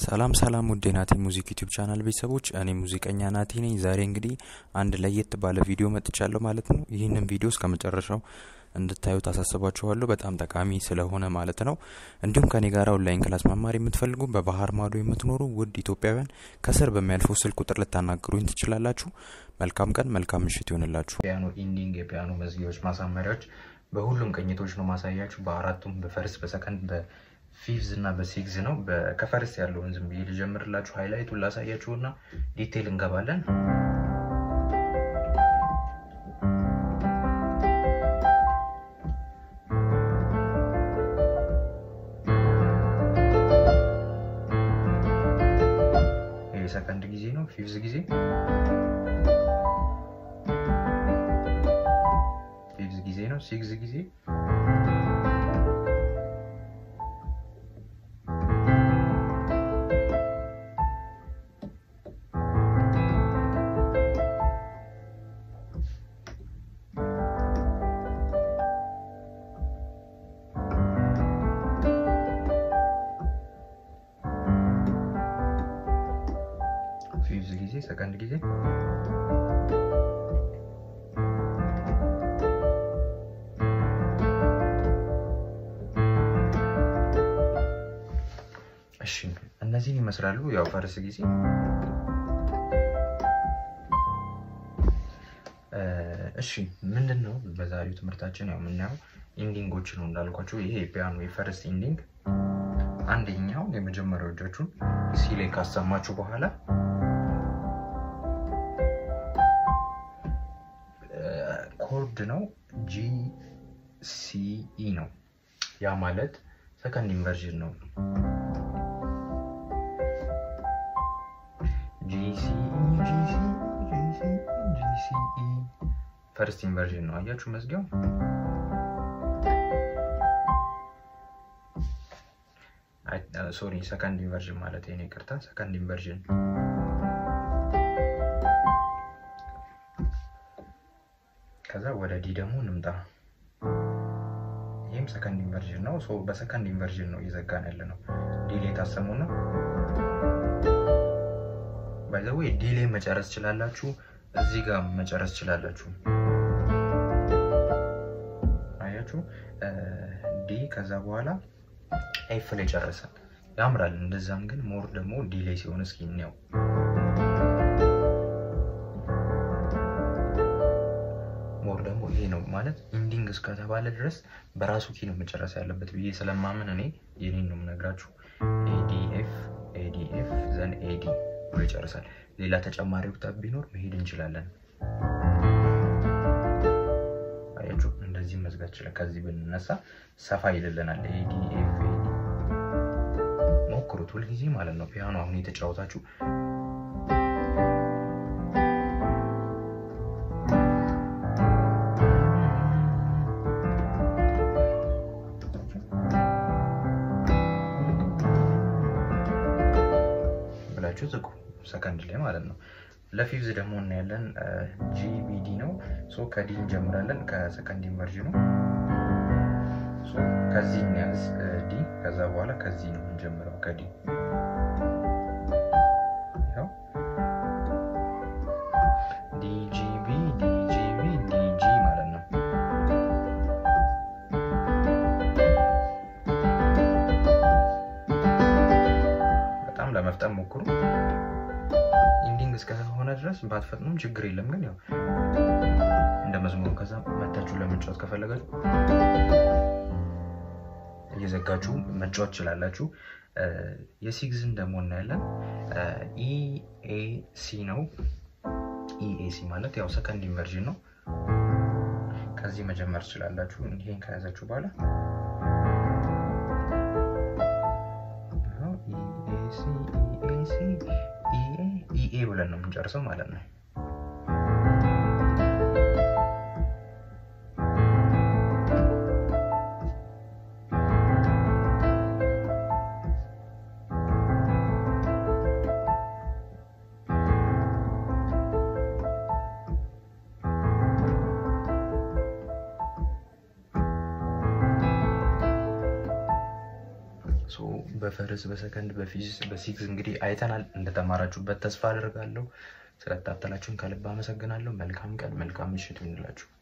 ሰላም ሰላም ውድ የናቲ ሙዚክ ዩቲዩብ ቻናል ቤተሰቦች፣ እኔ ሙዚቀኛ ናቲ ነኝ። ዛሬ እንግዲህ አንድ ለየት ባለ ቪዲዮ መጥቻለሁ ማለት ነው። ይህንን ቪዲዮ እስከ መጨረሻው እንድታዩት አሳስባችኋለሁ። በጣም ጠቃሚ ስለሆነ ማለት ነው። እንዲሁም ከኔ ጋር ኦንላይን ክላስ መማር የምትፈልጉ በባህር ማዶ የምትኖሩ ውድ ኢትዮጵያውያን ከስር በሚያልፈው ስልክ ቁጥር ልታናግሩኝ ትችላላችሁ። መልካም ቀን፣ መልካም ምሽት ይሆንላችሁ። ፒያኖ ኢንዲንግ፣ የፒያኖ መዝጊያዎች፣ ማሳመሪያዎች በሁሉም ቅኝቶች ነው ማሳያችሁ። በአራቱም በፈርስት፣ በሰከንድ፣ በፊፍዝ እና በሲግዝ ነው። ከፈርስት ያለውን ዝም ብዬ ልጀምርላችሁ፣ ሃይላይቱን ላሳያችሁ እና ዲቴይል እንገባለን። ሰከንድ ጊዜ ነው። ፊፍዝ ጊዜ ፊፍዝ ጊዜ ነው። ሲክስ ጊዜ ፊፍዝ ጊዜ ሰከንድ ጊዜ እሺ እነዚህን ይመስላሉ። ያው ፈርስ ጊዜ እሺ ምንድን ነው በዛሬው ትምህርታችን ያው የምናየው ኢንዲንጎች ነው እንዳልኳቸው። ይሄ የፒያኖ የፈርስት ኢንዲንግ አንደኛው የመጀመሪያው እጃችሁን ሲ ላይ ካሰማችሁ በኋላ ኮርድ ነው ጂ ሲ ኢ ነው። ያ ማለት ሰከንድ ኢንቨርዥን ነው። ፈርስት ኢንቨርዥን ነው። አያችሁ መዝጊያው ሶሪ ሰከንድ ኢንቨርዥን ማለት ነው። ይቅርታ ሰከንድ ኢንቨርዥን ከዛ ወደ ዲ ደግሞ እንምጣ። ይህም ሰከንድ ኢንቨርዥን ነው። በሰከንድ ኢንቨርዥን ነው እየዘጋን ያለ ነው። ዲሌ ታሰሙና ባይዘዌ ዲሌ መጨረስ ችላላችሁ፣ እዚህ ጋር መጨረስ ችላላችሁ። አያችሁ ዲ ከዛ በኋላ ኤፍ ላይ ጨረሰን፣ ያምራል። እንደዛም ግን ሞር ደግሞ ዲሌ ሲሆን እስኪ እንየው። ሞር ደግሞ ይሄ ነው ማለት ኢንዲንግ እስከተባለ ድረስ በራሱ ኪ ነው መጨረስ ያለበት ብዬ ስለማምን እኔ የኔን ነው የምነግራችሁ። ኤዲኤፍ ኤዲኤፍ ዘን ኤዲ ብሎ ይጨርሳል። ሌላ ተጨማሪ ኦክታቭ ቢኖር መሄድ እንችላለን። አያችሁ እንደዚህ መዝጋት ይችላል። ከዚህ ብንነሳ ሰፋ ይልልናል። ኤዲኤፍ ኤዲ ሞክሩት ሁልጊዜ ማለት ነው። ፒያኖ አሁን የተጫወታችሁ ብላችሁ ዝጉ፣ ሰከንድ ላይ ማለት ነው። ለፊፍዝ ደግሞ እናያለን። ጂቢዲ ነው። ከዲ እንጀምራለን። ከሰከንድ ኢንቨርዥኑ ከዚህ እንያዝ ዲ። ከዛ በኋላ ከዚህ ነው የምንጀምረው ከዲ ዲጂቢ ዲጂቢ ዲጂ ማለት ነው። በጣም ለመፍጠን ሞክሩ። ኢንዲንግ እስከሆነ ድረስ ባትፈጥኑም ችግር የለም። ግን ያው እንደ መዝሙሩ ከዛ መታችሁ ለመጫወት ከፈለጋችሁ እየዘጋችሁ መጫወት ትችላላችሁ። የሲግዝን ደግሞ እናያለን። ኢኤሲ ነው። ኢኤሲ ማለት ያው ሰከንድ ኢንቨርዥን ነው። ከዚህ መጀመር ትችላላችሁ። ይሄን ከያዛችሁ በኋላ ኢኤ ብለን ነው የምንጨርሰው ማለት ነው። በፈርስ በሰከንድ በፊዚክስ በሲክስ እንግዲህ አይተናል። እንደተማራችሁበት ተስፋ አደርጋለሁ። ስለተከታተላችሁን ከልብ አመሰግናለሁ። መልካም ቀን፣ መልካም ምሽት ይሁንላችሁ።